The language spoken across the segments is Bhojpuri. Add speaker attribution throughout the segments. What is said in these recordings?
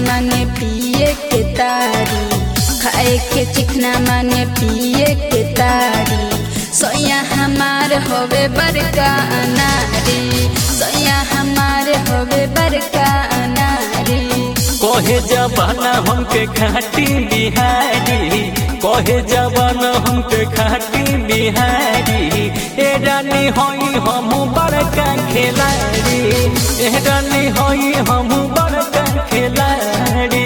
Speaker 1: माने पिए के तारी खाए के चिकना माने पिए के तारी सोया हमार होवे बड़का अनारी सोया हमार होवे बड़का अनारी
Speaker 2: कहे जबाना हमके खाटी बिहारी कहे जबाना हमके खाटी बिहारी ए रानी होई हम बड़का खिलाड़ी ए रानी होई हम बड़का खिलाड़ी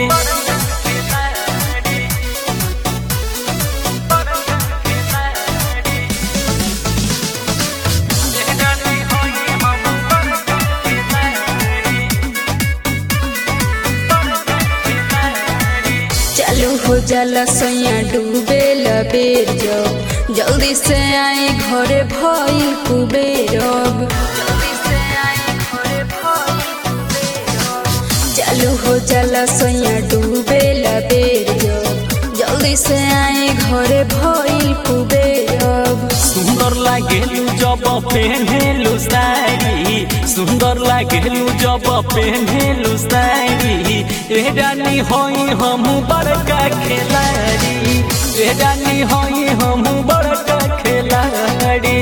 Speaker 1: चालू हो जाला सोया डूबे लबेर जो जल्दी से आए घरे भइल कुबेर अब। चालू हो जाला सोया डूबे लबेर जो जल्दी से आए घरे भइल कुबेर अब।
Speaker 2: सुंदर लागेलू जब पेन्हेलू साड़ी सुंदर लागेलू जब पेन्हेलू साड़ी ए रानी होई हम बड़का खिलाड़ी ए रानी होई हम बड़का खिलाड़ी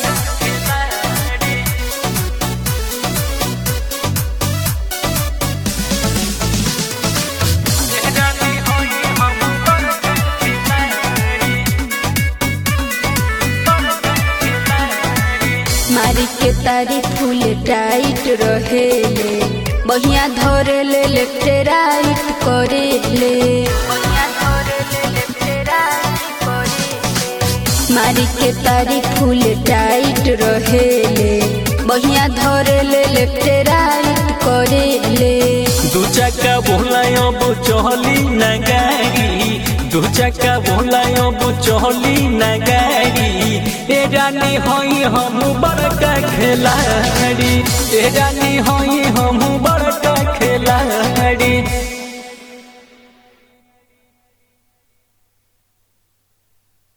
Speaker 1: मारी के तारी फूल टाइट रहेले बढ़िया धरे ले लेफ्ट राइट करे ले मारी के तारी फूल टाइट रहेले बढ़िया धरे ले लेफ्ट राइट करे ले
Speaker 2: दू चक्का बोलायो बो चहली न गाड़ी दू चक्का बोलायो बो चहली न गाड़ी ए रानी होई हम बड़का खिलाड़ी ए रानी होई हम बड़का खिलाड़ी